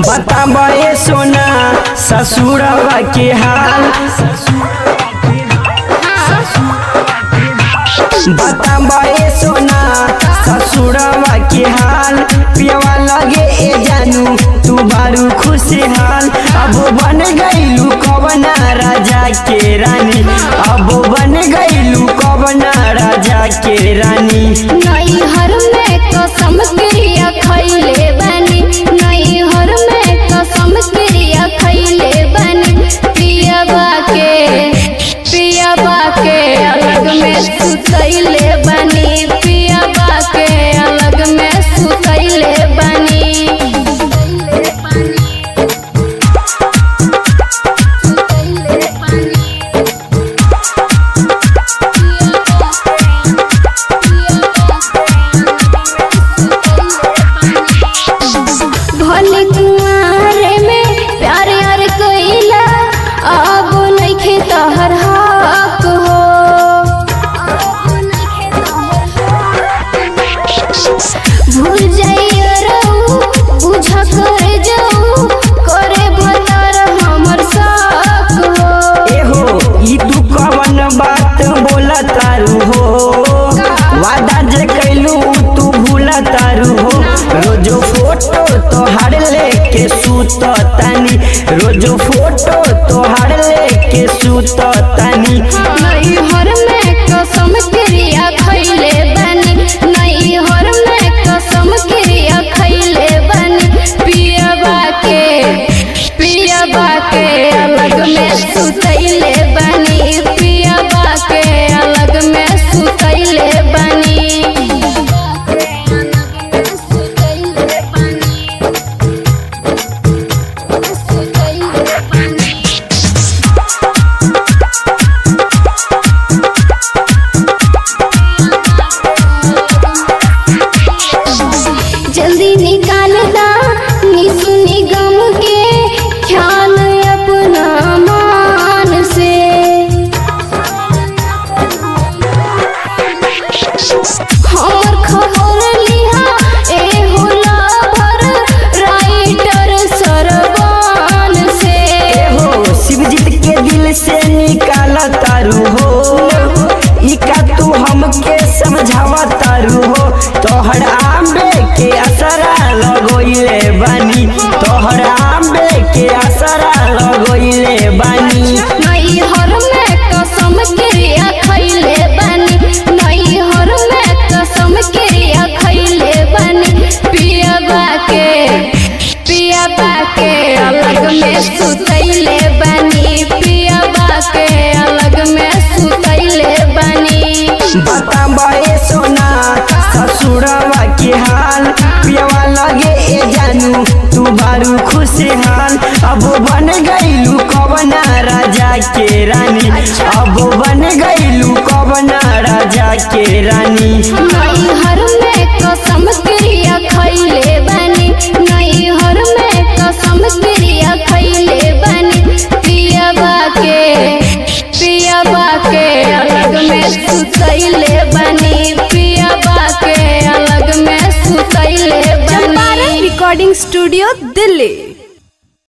बताबे सोना ससुरवा के हाल बताबे सोना ससुरवा के हाल पियवा लगे ए जानू तू बारू खुशहाल अब बन गईलू कवना राजा के रानी अब बन गईलू कवना राजा के रानी नैहर में कसम क्रिया खैले बनी नैहर में कसम क्रिया खैले बनी पियबा के पियबा के अलग में सुतैले बनी पियबा के अलग में सुतैले बनी भले कुआरे में प्यार यार कइला अब नइखे तहर हक हो भूल जाइए रहू बुझ कर जाऊ करे भतर हमर शक हो एहो ई तू कवन बात बोला तारू हो वादा जे कैलू तू भूला तारू हो रोजो फोटो तोहार लेके सूत तानी रोजो फोटो तोहार लेके सूत तानी नैहर में कसम क्रिया खैले बनी नैहर में कसम क्रिया खैले बनी पियबा के पियबा के अलग में सुतैले बनी पियबा के अलग में सुतैले बनी जल्दी निकाल दा निसु निगम के ख्याल अपना मान से हमर खबर लिहा ए होला भर राइटर सरवान से एहो शिवजीत के दिल से निकाला तारू हो ई का तू हमके समझावा तारू हो तोहर आंबे के असरा लगोइले बानी तोहर आंबे के असरा लगोइले बानी नैहर में कसम क्रिया खैले बनी नैहर में कसम क्रिया खैले बनी पियबा के पियबा के अलग में सुतैले बनी पियबा के अलग में सुतैले बनी बताबे सोना ससुरवा के हाल पियवा लगे ए जानू तू बारू खुशहाल अब बन गईलू कवना राजा के रानी अब बन गईलू कवना राजा के रानी नैहर में कसम क्रिया खैले बनी नैहर में कसम क्रिया खैले बनी पियबा के पियबा के अलग में सुतैले बनी पियबा के अलग में सुतैले बनी रिकॉर्डिंग स्टूडियो दिल्ली